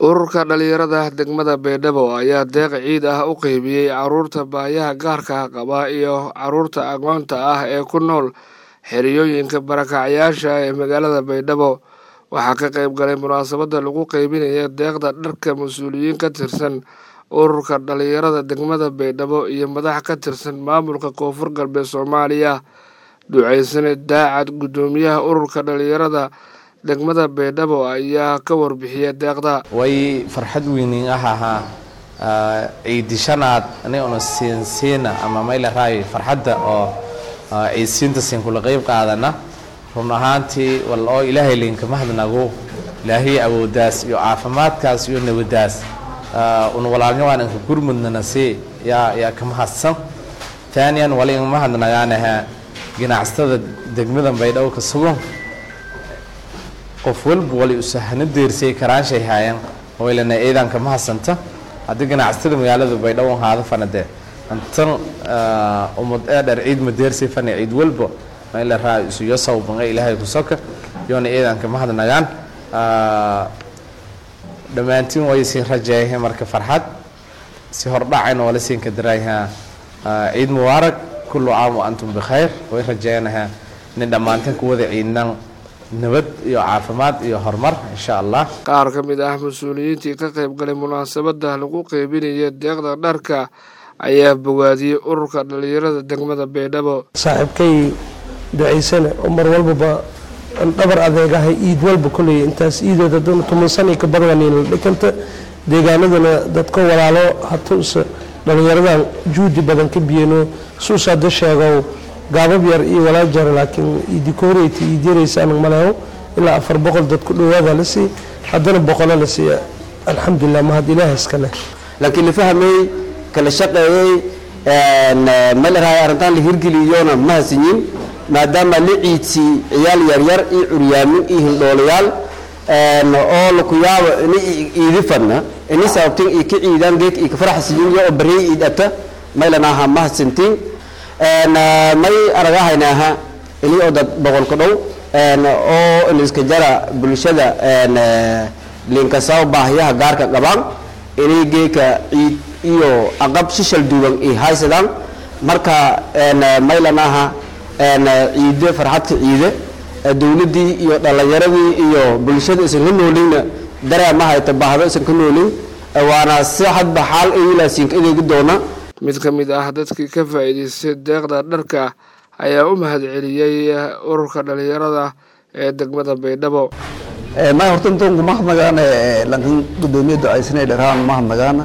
ururka dhalinyarada degmada baydhabo ayaa deeq ciid ah u qeybiyey caruurta baayaha gaarka qaba iyo caruurta aqoonta ah ee ku nool xeriyooyinka barakacyaasha ee magaalada baydhabo waxaa ka qeyb galay munaasabada lagu qeybinaya deeqda dharka mas-uuliyiin ka tirsan ururka dhalinyarada degmada baydhabo iyo madax ka tirsan maamulka koonfur galbeed soomaaliya duceysane daacad guddoomiyaha ururka dhalinyarada degmada baydhabo ayaa ka warbixiya deeqda way farxad weynin ah ahaa ciidishanaad aniguna siinsiina ama mayla raayo farxadda oo ciidsiinta siin kula qeyb qaadana run ahaantii wal oo ilaahay linka mahadnagu ilaahay awoodaas iyo caafimaadkaas iyo nabadaas una walaalnyawan inka gurmudnana si yaa yaa ka mahadsan taaniyan wala in mahadnagaanaha ganacsatada degmada baydhabo ka sugan qof walba wali usahano deersay karaanshay haayeen waylana ciidanka ma hasanta haddii ganacsatada magaalada baydhabo haada fanade antan umad ee dheer ciid ma deersay fana ciid walba mayla raa isuyo sawbanga ilaahay ku soka yoona ciidanka ma hadnagaan dhammaantiin way siin rajeeyahay marka farxad si hordhacayna wala siin ka daraayaha ciid mubaarak kullu caam wa antum bikhayr way rajeeyanaha nin dhammaanteen ku wada ciidnan nabad iyo caafimaad iyo horumar insha allah qaar ka mid ah mas-uuliyiintii ka qayb galay munaasabada lagu qeybinaya deeqda dharka ayaa bogaadiyey ururka dhalinyarada degmada baydhabo saaxiibkay ducaysane oo mar walbaba dhabar adeegahay iid walba koley intaas iidood hadduna tumansanay ka badaniinla dhikanta deegaanadana dadka walaalo hatuuse dhalinyaradan juudi badan ka biyeno suus hadda sheegow gaabab yar iyo walaa jara laakiin idikooreyta iidyaraysaan maleho ilaa afar boqol dad ku dhawaada la siiy haddana boqolo la siiya alxamdulilah mahad ilaah iska leh laakiin la fahmay kala shaqeeyey malarahay arrintaan la hirgeliyona ma hasinyin maadaama la ciidsii ciyaal yaryar iyo curyaamin iyo hildhoolayaal oo laku yaabo ini iidi fadna ini sababtin iyo ka ciidaan geek iyo ka faraxsiyin iyo oo bariyay iidata maylanaha ma hasintiin may aragahaynaaha ini oo dad boqolka dhow oo iniska jara bulshada linkasao baahiyaha gaarka qabaan inay geeka ciid iyo aqab shishal duuban ay haysadaan marka maylanaha ciide farxadka ciide dowladdii iyo dhallinyaradii iyo bulshada isan ka noolina dareema hayta baahdo isan ka noolin waana si hadba xaal aylaasiinka adeegi doona mid ka mid ah dadkii ka faa'iidaystay deeqda dharka ayaa u mahadceliyey ururka dhalinyarada ee degmada baydhabo ma horta intoonku mahadnagaan lankan guddoomiya ducaysanay dharaan mahadnagaan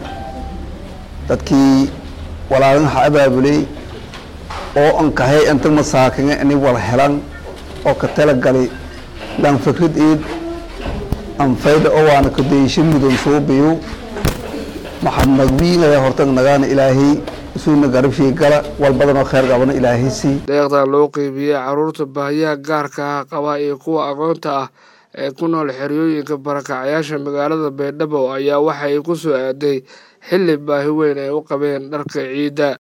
dadkii walaalinaha abaabuley oo ankahay inta masaakinga ini wala helan oo ka talagali lan fikrad iid anfayda oo waana kadeysho mudan suubiyo maxadnagwiinaya hortan nagaana ilaahay isuuna garabshii gala wal badanoo kheyr qabana ilaahay sii deeqdan loo qeybiyey caruurta baahiyaha gaarka ah qaba iyo kuwa aqoonta ah ee ku nool xeryooyinka barakacyaasha magaalada baydhabo ayaa waxay ku soo aaday xilli baahi weyn ay u qabeen dharka ciidda